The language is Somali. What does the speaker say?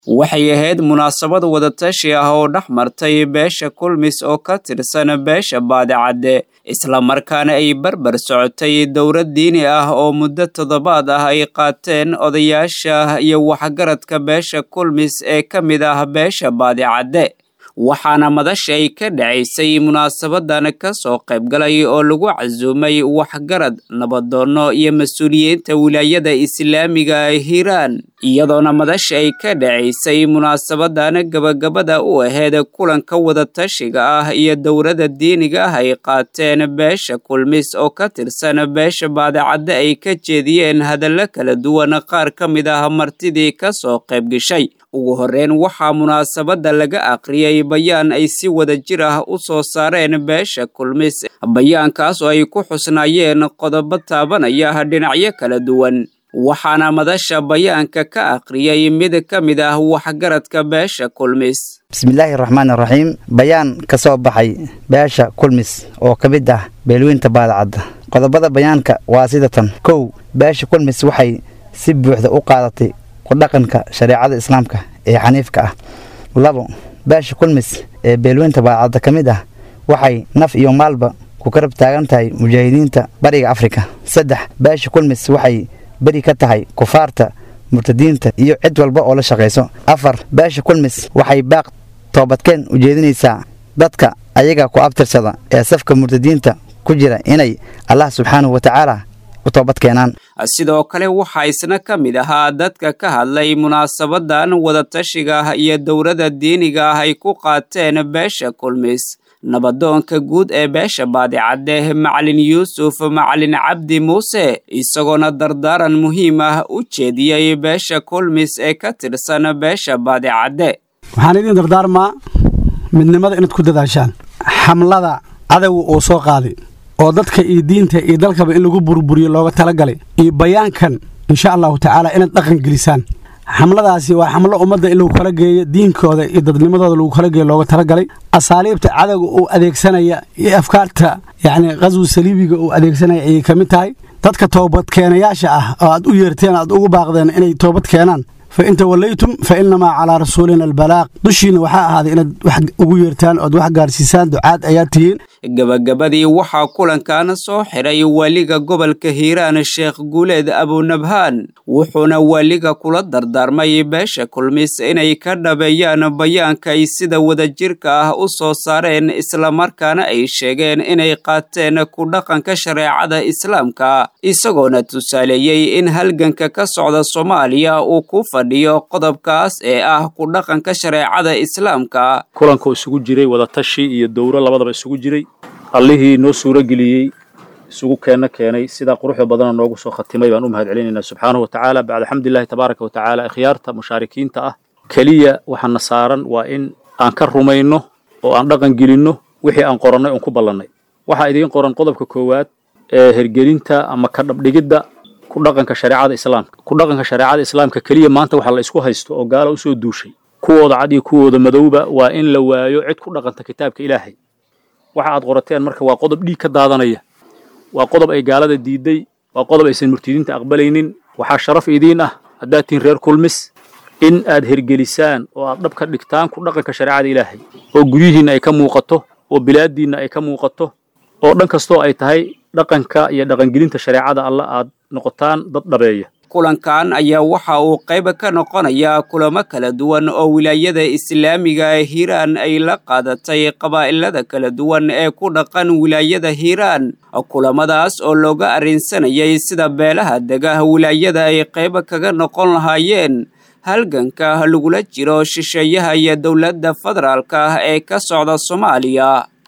waxay ahayd munaasabad wadatashi ah oo dhex martay beesha kulmis oo ka tirsan beesha baadicadde islamarkaana ay barbar socotay dowlad diini ah oo muddo toddobaad ah ay qaateen odayaasha iyo waxgaradka beesha kulmis ee ka mid ah beesha baadicadde waxaana madasha ay ka dhacaysay munaasabadan ka soo qaybgalay oo lagu casuumay waxgarad nabadoonno iyo mas-uuliyiinta wilaayada islaamiga hiiraan iyadoona madasha ay ka dhacaysay munaasabadan gabagabada u aheyd kulanka wadatashiga ah iyo dowladda diiniga ah ay qaateen beesha kulmis oo ka tirsan beesha baadicadde ay ka jeediyeen hadallo kala duwan qaar ka mid ah martidii ka soo qaybgashay ugu horreyn waxaa munaasabadda laga aqriyay bayaan ay si wada jir ah u soo saareen beesha kulmis bayaankaas oo ay ku xusnaayeen qodobo taabanaya dhinacyo kala duwan waxaana madasha bayaanka ka aqriyay mid ka mid ah waxgaradka beesha kulmis bismillaahi raxmaani raxiim bayaan ka soo baxay beesha kulmis oo ka mid ah beelweynta baadacadda qodobada bayaanka waa sida tan kow beesha kulmis waxay si buuxda u qaadatay kudhaqanka shareecada islaamka ee xaniifka ah labo beesha kulmis ee beelweynta baadacadda ka mid ah waxay naf iyo maalba ku karab taagan tahay mujaahidiinta bariga afrika saddex beesha kulmis waxay beri ka tahay kufaarta murtadiinta iyo cid walba oo la shaqayso afar beesha kulmis waxay baaq toobadkeen u jeedinaysaa dadka ayaga ku abtirsada ee safka murtadiinta ku jira inay allah subxaanahu watacaala u toobadkeenaan sidoo kale waxaa isna ka mid ahaa dadka ka hadlay munaasabadan wadatashiga ah iyo dowladda diiniga ah ay ku qaateen beesha kulmis nabadoonka guud ee beesha baadicadde macalin yuusuf macalin cabdi muuse isagoona dardaaran muhiim ah u jeediyey beesha kulmis ee ka tirsan beesha baadicadde waxaan idiin dardaarmaa midnimada inaad ku dadaashaan xamlada cadowga uu soo qaaday oo dadka iyo diinta iyo dalkaba in lagu burburiyo looga talagalay iyo bayaankan insha allahu tacaala inaad dhaqan gelisaan xamladaasi waa xamlo ummadda in lagu kala geeyo diinkooda iyo dadnimadooda lagu kala geeyo looga talagalay asaaliibta cadowga uu adeegsanaya iyo afkaarta yacni qaswi saliibiga uu adeegsanaya ayay ka mid tahay dadka toobadkeenayaasha ah oo aad u yeerteen aad ugu baaqdeen inay toobad keenaan fa in tawallaytum fa innamaa calaa rasuulina albalaaq dushiina waxaa ahaaday inaad wax ugu yeertaan ood wax gaarsiisaan ducaad ayaad tihiin gabagabadii waxaa kulankan soo xiray waaliga gobolka hiiraan sheekh guuleed abunabhaan wuxuuna waaliga kula dardaarmay beesha kulmis inay ka dhabeeyaan bayaanka ay sida wadajirka ah u soo saareen islamarkaana ay sheegeen inay qaateen ku dhaqanka shareecada islaamka isagoona tusaaleeyey in halganka ka socda soomaaliya uu ku fadhiyo qodobkaas ee ah ku dhaqanka shareecada islaamka kulanka isugu jiray wadatashi iyo dowro labadaba isugu jiray allihii noo suuro geliyey isugu keenna keenay sidaa quruxda badana noogu soo khatimay baan u mahad celinaynaa subxaanahu watacaala bacda xamdulillahi tabaaraka watacaala ikhyaarta mushaarikiinta ah keliya waxaana saaran waa in aan ka rumayno oo aan dhaqan gelinno wixii aan qorannay oon ku ballannay waxaa idiin qoran qodobka koowaad ee hergelinta ama ka dhabdhigidda ku dhaqanka shareecada islaamka ku dhaqanka shareecada islaamka keliya maanta waxaa la isku haysto oo gaala usoo duushay kuwooda cad iyo kuwooda madowba waa in la waayo cid ku dhaqanta kitaabka ilaahay waxa aad qorateen marka waa qodob dhiig ka daadanaya waa qodob ay gaalada diiday waa qodob aysan murtidiinta aqbalaynin waxaa sharaf idiin ah haddaad tihiin reer kulmis in aad hergelisaan oo aad dhab ka dhigtaan ku dhaqanka shareecada ilaahay oo guryihiinna ay ka muuqato oo bilaaddiinna ay ka muuqato oo dhan kastoo ay tahay dhaqanka iyo dhaqangelinta shareecada alla aad noqotaan dad dhabeeya kulankan ayaa waxa uu qayb ka noqonayaa kulamo kala duwan oo wilaayada islaamiga ee hiiraan ay la qaadatay qabaa'ilada kala duwan ee ku dhaqan wilaayada hiiraan kulamadaas oo looga arrinsanayay sida beelaha dega wilaayada ay qayb kaga noqon lahaayeen halganka lagula jiro shisheeyaha iyo dowladda federaalka ee ka socda soomaaliya